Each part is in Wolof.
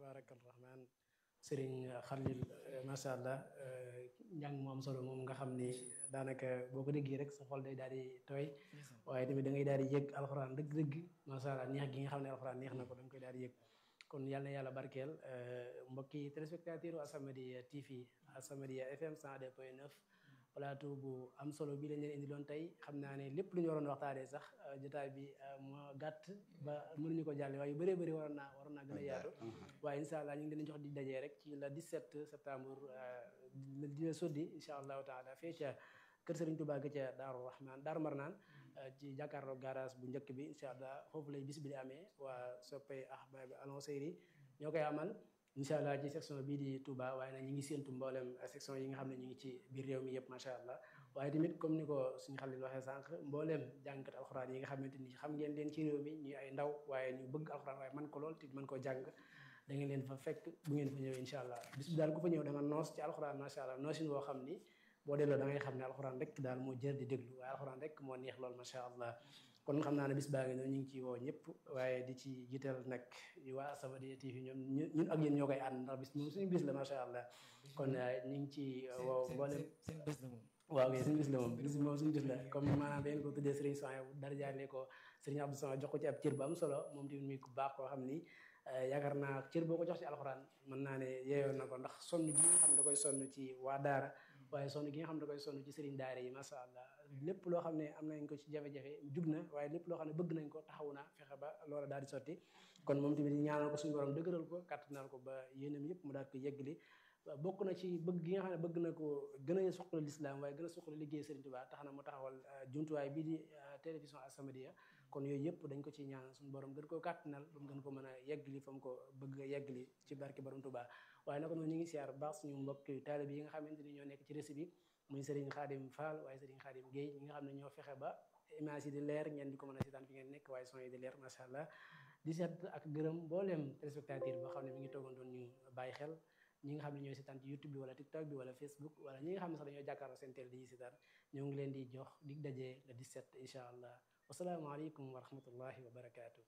tabaarakal rahmaan sëriñ Xalil macha allah njàng mu am solo moom nga xam ni daanaka boo ko déggee rek sa xol day daal di tooy waaye tamit da ngay daal di yëg alxuraan dëgg-dëgg macha allah neex gi nga xam ne alxuraan neex na ko da nga koy daal di yëg kon yal na yàlla barkeel mbokki téléspectateur u As-Samadiyya TV As-Samadiyya FM 102.9 plateau bu am solo bi lañ leen indi loon tey xam naa ne lépp lu ñu waroon waxtaanee sax jotaay bi moo gàtt ba mënuñu ko jàlle waaye yu bëree bëri waroon naa waroon naa gën a yaatu waaye incha allah ñu ngi leen jox di dajee rek ci la 17 septembre dina soddi incha allahu taala fee ca kër Serigne Touba ga ca Daaru Rahman Daaru Marnaan ci jàkkaarloo garage bu njëkk bi incha allah foofu lay bis bi di amee waa soppay ahbab alonseyri ñoo koy amal incha allah ci section bii di Touba waaye nag ñi ngi séentu mboolem section yi nga xam ne ñu ngi ci biir réew mi yëpp macha allah waaye tamit comme ni ko suñu xalil waxee sànq mbooleem jàngkat alxuraan yi nga xamante ni xam ngeen leen ci réew mi ñuy ay ndaw waaye ñu bëgg alxuraan waaye man ko lool te mën koo jàng da ngeen leen fa fekk bu ngeen fa ñëwee incha allah bis bi daal ku fa ñëw da nga noos ci alxuraan macha allah noosin woo xam ni boo delloo da ngay xam ne alxuraan rek daal moo jër di déglu waaye alxuraan rek moo neex lool macha allah kon xam naa ne bis baa ngi noonu ñu ngi ci woo ñëpp waaye di ci jiital nag waa As-Samadiyya TV ñoom ñun ak yéen ñoo koy ànd ndax bis moom suñu bis la macha allah kon ñu ngi ci woo mboolem seen bés la moom waaw kay suñu bis la moom bis moom suñu bis la comme maanaam dañ ko tuddee Serigne Sonia dara jaarle ko Serigne Abdou Sonia jox ko ci ab cër bu am solo moom tamit muy ku baax koo xam ni yaakaar naa cër boo ko jox ci alxuraan mën naa ne yeeyoon na ko ndax sonn gi nga xam da koy sonn ci waa daara waaye sonn gi nga xam da koy sonn ci Serigne daara yi macha allah lépp loo xam ne am nañ ko ci jafe-jafe jug na waaye lépp loo xam ne bëgg nañ ko taxaw na fexe ba loola daal di sotti kon moom tamit ñaanal ko suñu borom dëgëral ko kàttanal ko ba yéenam yëpp mu daal ko yeggali bokk na ci bëgg gi nga xam ne bëgg na ko gën a suqali lislaam waaye gën a suqali liggéey Serigne Touba tax na mu taxawal jumtuwaay bii di télévision As-Samadiyya kon yooyu yëpp dañ ko ci ñaan suñu borom gën koo kàttanal ba mu gën ko mën a yeggali fa mu ko bëgg a yeggali ci barke borom Touba waaye naka noonu ñu ngi siyaar baax suñu mbokk taalibe yi nga xamante ni ñoo nekk ci réseau bi muy Serigne Khadim Fall waaye Serigne Khadim Guèye ñi nga xam ne ñoo fexe ba image yi di leer ngeen di ko mën a seetaan fi ngeen nekk waaye son yi di leer macha allah di seet ak gërëm mbooleem téléspectateur boo xam ne mi ngi toogoon doon ñu bàyyi xel ñi nga xam ne ñooy seetaan ci YouTube bi wala TikTok bi wala Facebook wala ñi nga xam ne sax dañoo jàkkaarloo seen télé di seetaan ñoo ngi leen di jox dig dajee le 17 incha allah wasalaamaaleykum wa rahmatullahi wa barakaatu.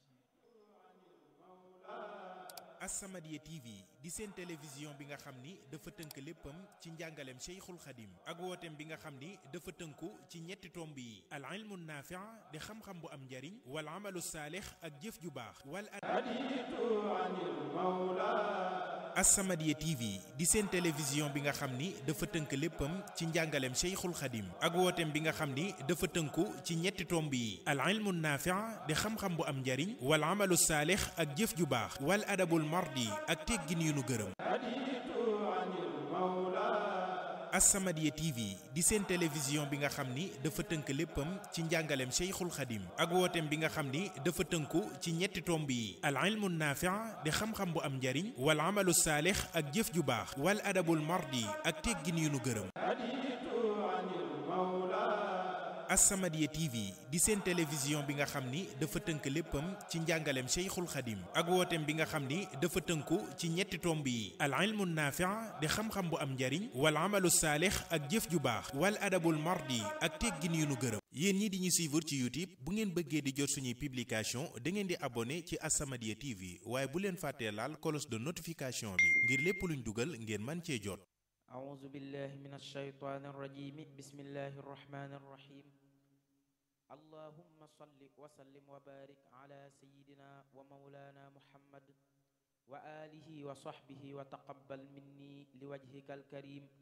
As-Samadiyya TV di seen télévision bi nga xam ni dafa tënk léppam ci njàngaleem Cheikhul Khadim ak wooteem bi nga xam ni dafa tënku ci ñetti tomb yi al ilmu naafi' di xam-xam bu am njariñ wal amalu saalix ak jëf ju baax wal As-Samadiyya TV di seen télévision bi nga xam ni dafa tënk léppam ci njàngaleem Cheikhul Khadim ak wooteem bi nga xam ni dafa tënku ci ñetti tomb yi al ilmu naafi' di xam-xam bu am njariñ wal amalu saalix ak jëf ju baax wal adabul mardi ak teggin yu nu gërëm As-Samadiyya TV di seen télévision bi nga xam ni dafa tënk léppam ci njàngaleem Cheikhul Khadim ak wooteem bi nga xam ni dafa tënku ci ñetti tomb yi al ilmu naafi' di xam-xam bu am njariñ wal amalu saalix ak jëf ju baax wal adabul mardi ak teggin yu nu gërëm As-Samadiyya TV di seen télévision bi nga xam ni dafa tënk léppam ci njàngaleem Cheikhul Khadim ak wooteem bi nga xam ni dafa tënku ci ñetti tomb yi al ilmu naafi' di xam-xam bu am njariñ wal amalu saalix ak jëf ju baax wal adabul mardi ak teggin yu nu gërëm yéen ñi di ñu suivre ci YouTube bu ngeen bëggee di jot suñuy publication da ngeen di abonné ci As-Samadiyya TV waaye bu leen fàttee laal cloche de notification bi ngir lépp luñ dugal ngeen man cee jot أعوذ بالله من الشيطان الرجيم بسم الله الرحمن الرحيم اللهم صل وسلم وبارك على سيدنا ومولانا محمد وآله وصحبه وتقبل مني لوجهك الكريم